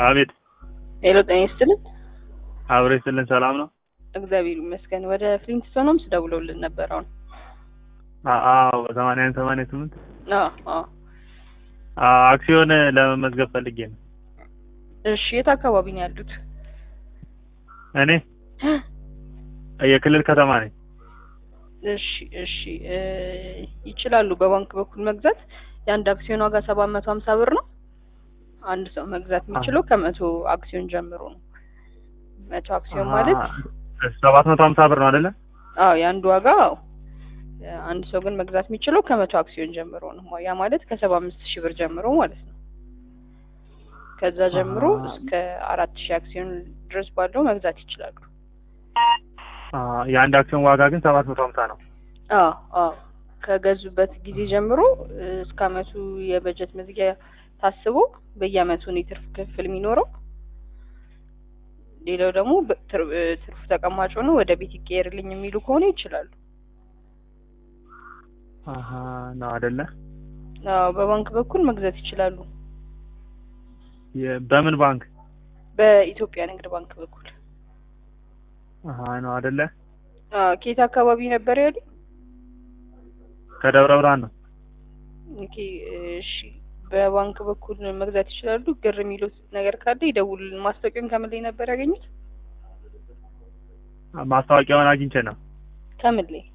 አቤት ሄሎ ጤና ይስጥልን። አብሬ ስልን ሰላም ነው? እግዚአብሔር ይመስገን። ወደ ፍሊንትስቶን ሆምስ ደውለውልን ነበር አሁን። አ- አዎ ሰማንያ አንድ ሰማንያ ስምንት አዎ አዎ። አ- አክሲዮን ለመመዝገብ ፈልጌ ነው። እሺ የት አካባቢ ነው ያሉት? እኔ የክልል ከተማ ነኝ። እሺ እሺ እ ይችላሉ በባንክ በኩል መግዛት። የአንድ አክሲዮን ዋጋ ሰባት መቶ ሀምሳ ብር ነው። አንድ ሰው መግዛት የሚችለው ከመቶ አክሲዮን ጀምሮ ነው። መቶ አክሲዮን ማለት ሰባት መቶ ሀምሳ ብር ነው አይደለ? አዎ የአንዱ ዋጋ አዎ። አንድ ሰው ግን መግዛት የሚችለው ከመቶ አክሲዮን ጀምሮ ነው። ያ ማለት ከሰባ አምስት ሺህ ብር ጀምሮ ማለት ነው። ከዛ ጀምሮ አሃ። እስከ አራት ሺህ አክሲዮን ድረስ ባለው መግዛት ይችላሉ። አ፣ የአንድ አክሲዮን ዋጋ ግን ሰባት መቶ ሀምሳ ነው። አዎ አዎ ከገዙበት ጊዜ ጀምሮ እ፣ እስከ አመቱ የበጀት መዝጊያ ታስቦ በየአመቱ ነው የትርፍ ክፍል የሚኖረው። ሌላው ደግሞ በ- ትር- እ፣ ትርፉ ተቀማጭ ሆኖ ወደ ቤት ይቀየርልኝ የሚሉ ከሆነ ይችላሉ። አሀ ነው አይደለ? አዎ በባንክ በኩል መግዛት ይችላሉ። የ- በምን ባንክ? በኢትዮጵያ ንግድ ባንክ በኩል አሀ ነው አይደለ? አዎ ከየት አካባቢ ነበር ያሉ? ከደብረ ብርሃን ነው። ኦኬ እሺ በባንክ በኩል መግዛት ይችላሉ። ግር የሚሉት ነገር ካለ ይደውሉልን። ማስታወቂያውን ከምን ላይ ነበር ያገኙት? ማስታወቂያውን አግኝቼ ነው። ከምን ላይ?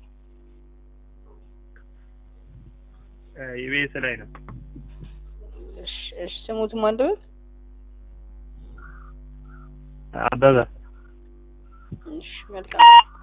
ኢቢኤስ ላይ ነው። እሺ እሺ ስሙት ማንደበት? አበበ እሺ መልካም